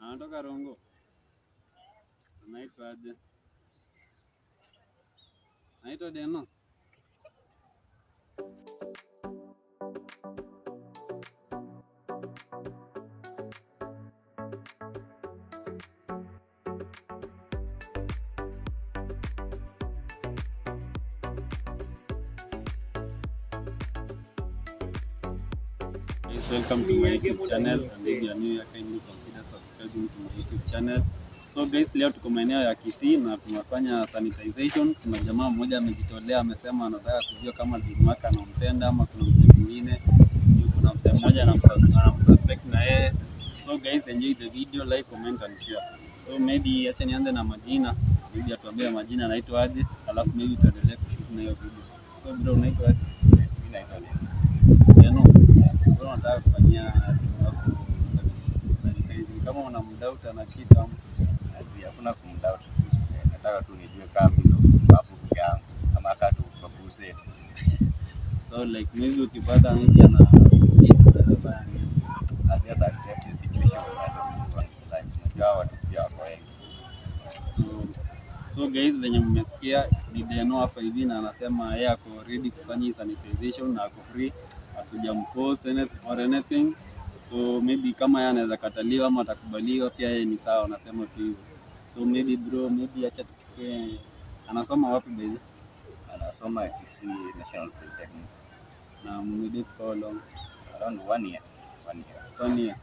Anatoka Rongo. Anaitwa aje? Anaitwa Deno. Please welcome to my YouTube channel and if you are new here kindly consider subscribing to my YouTube channel. So guys, leo tuko maeneo ya Kisii na tunafanya sanitization. Kuna jamaa mmoja amejitolea, amesema anataka kujua kama bibi wake anampenda ama kuna mzee mwingine. Juu Kuna mzee mmoja anamsus- anamsuspect na yeye. So guys, enjoy the video, like, comment and share. So maybe acha nianze na majina. Maybe atuambie majina anaitwa aje, alafu maybe tuendelee kushoot na hiyo video. So bro, unaitwa aje? Mimi naitwa Deno. Deno, wewe unataka kufanyia timu yako sanitizing. Kama una mdauta na kitu ama Kazi hakuna kumdoubt. Eh, Nataka tu nijue kama mimi ndo hapo peke yangu ama hata tu kwa crusade. so like maybe ukipata maybe ana cheat unaweza fanya nini? Na just accept the situation unavyokuwa. Like, unajua hawa watu pia wako wengi. So, so guys, venye mmesikia ni Deno hapa hivi na anasema yeye ako ready kufanya hii sanitization na ako free, hatujamforce anything or anything. So maybe kama yeye anaweza kataliwa ama atakubaliwa pia yeye ni sawa, anasema tu hivyo. So maybe bro, maybe acha tuchukue, anasoma wapi by the way? Anasoma Kisii National Polytechnic. na mmedate for how long? Around one year. One year. One year.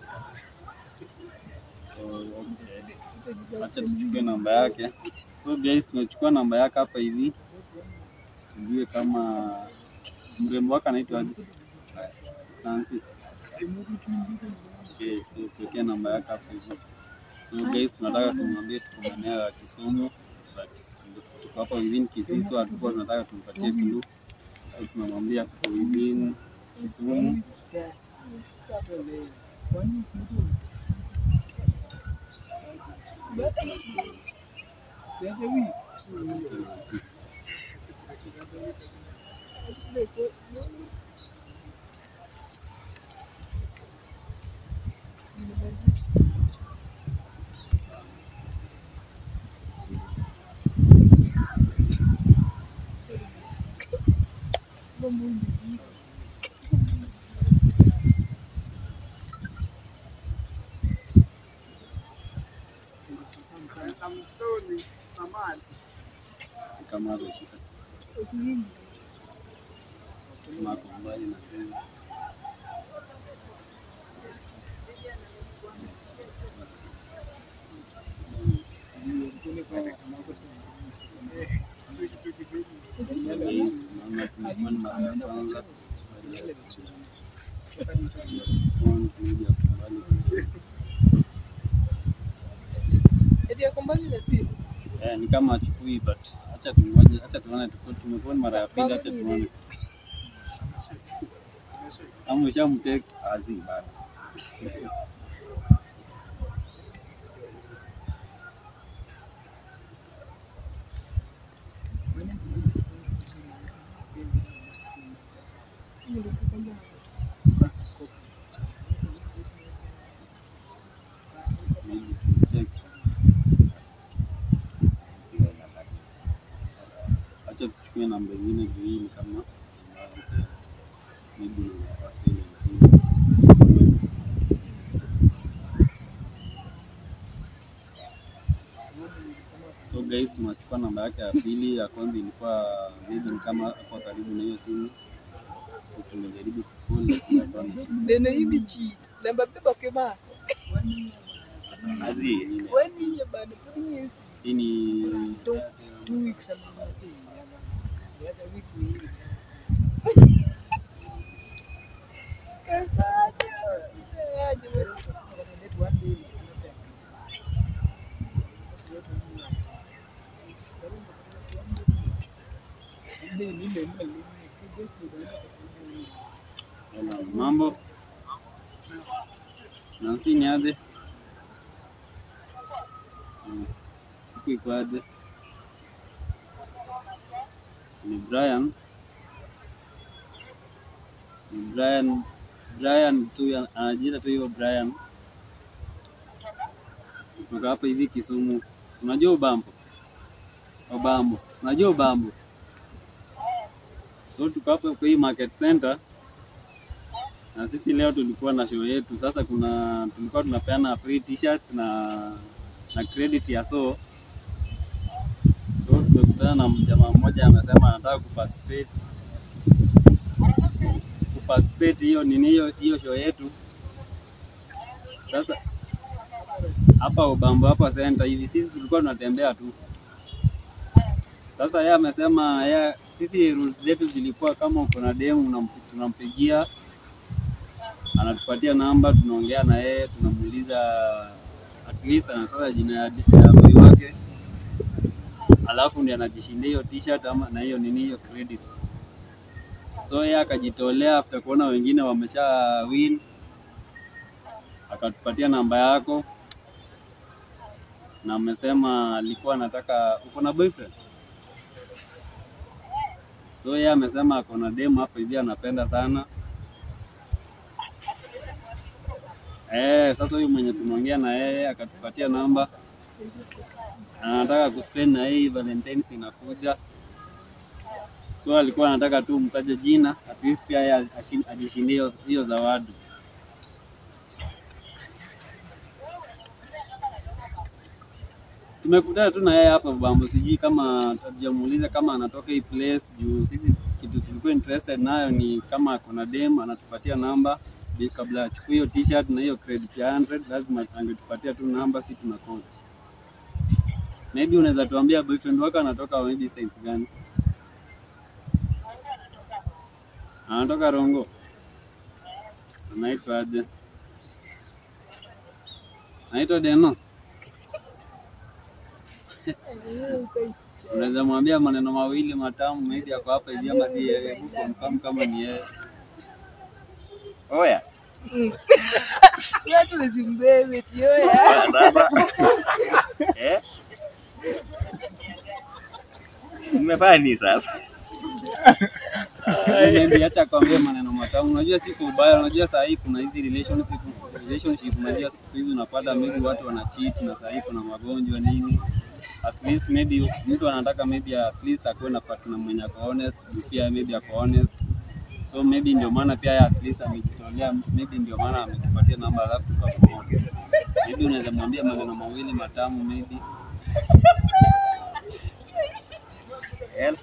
So, okay. Acha tuchukue namba yake. So guys, tumechukua namba yake hapa hivi, tujue kama mrembo wake anaitwa aje? Basi. Nancy. Okay, so tuwekee namba yake hapo hivi. So guys, tunataka tumwambie tuko maeneo ya Kisumu but tuko hapa within Kisii, so hatukuwa tunataka tumpatie clue. So tunamwambia tuko within Kisumu. kama alishika mako mbali na sehemu. Guys, naona tumekuwa ni mara ya kwanza. Respond, maybe ako mbali kidogo. Eti yako mbali na simu. Eh, ni kama achukui but acha tungoje, acha tuone, tuko- tumekuwa ni mara ya pili, acha tuone kama ushamtext Azi bado. maybe tumtext. Hiyo namba. Acha tuchukue namba ingine juu hii ni kama maybe wasili So guys, tunachukua namba yake ya pili. Ya kwanza ilikuwa maybe ni kama hapo karibu na hiyo simu, so tumejaribu kucall lakini hapana. Nene hivi cheat. Namba beba kema. Azi. Wani ya bana. Wani yes. Hii ni Two, two weeks ago. Kasaje. Aje wewe. Hello, mambo Nancy, ni aje? Mm, Siku iko aje? Ni Brian. Ni Brian, Brian tu ya- anajiita tu hivyo Brian. kutoka hapa hivi Kisumu. Unajua Ubambo? Ubambo. Unajua Ubambo? So tuko hapa kwa hii market center na sisi leo tulikuwa na show yetu. Sasa kuna tulikuwa tunapeana free t-shirt na na credit ya so so tumekutana na jamaa mmoja amesema anataka kuparticipate kuparticipate hiyo nini hiyo hiyo show yetu. Sasa hapa Ubambo hapa center hivi sisi tulikuwa tunatembea tu. Sasa yeye amesema yeye sisi rules zetu zilikuwa kama uko na demu unamp- tunampigia anatupatia namba, tunaongea na yeye, tunamuuliza at least anatoa jina ya ya boy wake, alafu ndiye anajishindia hiyo t-shirt ama na hiyo nini hiyo credit. So yeye akajitolea after kuona wengine wamesha win, akatupatia namba yako na amesema alikuwa anataka, uko na boyfriend? So yeye amesema ako na demu hapa hivi anapenda sana Eh, sasa huyu mwenye tumeongea na yeye akatupatia namba, anataka kuspend na yeye Valentines inakuja, so alikuwa anataka tu mtaje jina at least pia yeye ashi- ajishindie hiyo- hiyo zawadi. Tumekutana tu na yeye hapa Bambo, sijui kama hatujamuuliza kama anatoka hii place juu sisi kitu tulikuwa interested nayo ni kama kuna dem anatupatia namba Bi- kabla achukue hiyo t-shirt na hiyo credit ya 100 lazima angetupatia tu namba, si tuna call. Maybe unaweza tuambia boyfriend wako anatoka maybe size gani? Anatoka Rongo. Anaitwa aje? Anaitwa Deno. Unaweza mwambia maneno mawili matamu, maybe ako hapa hivi ama si yeye, hebu confirm kama ni yeye. Oya, Watu wazimbebe tioya. sasa eh? Mmefanya nini sasa? Maybe acha kwambie maneno matamu. Unajua si kwa ubaya, unajua saa hii kuna hizi relationship relationship, unajua siku hizi unapata maybe watu wana cheat na saa hii kuna magonjwa nini. At least maybe mtu anataka maybe at least akuwe na partner mwenye ako honest, pia maybe ako honest. So maybe ndio maana pia yeye at least amejitolea, maybe ndio maana ametupatia namba alafu tukapamoja. Maybe unaweza mwambia maneno mawili matamu maybe. El.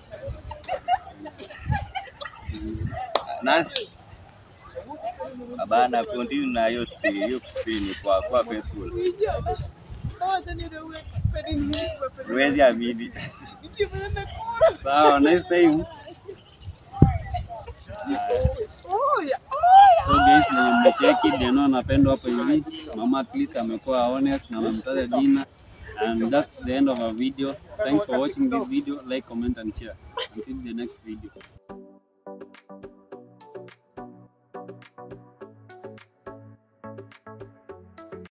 Nancy. Abana continue na hiyo spiri, hiyo spiri ni kwa kwa faithful. Huwezi amini. Sawa, nice time. So guys, na mmecheki Deno anapendwa hapo hivi. Mama at least amekuwa honest na amemtaja jina. And that's the end of our video. Thanks for watching this video. Like, comment and share. Until the next video.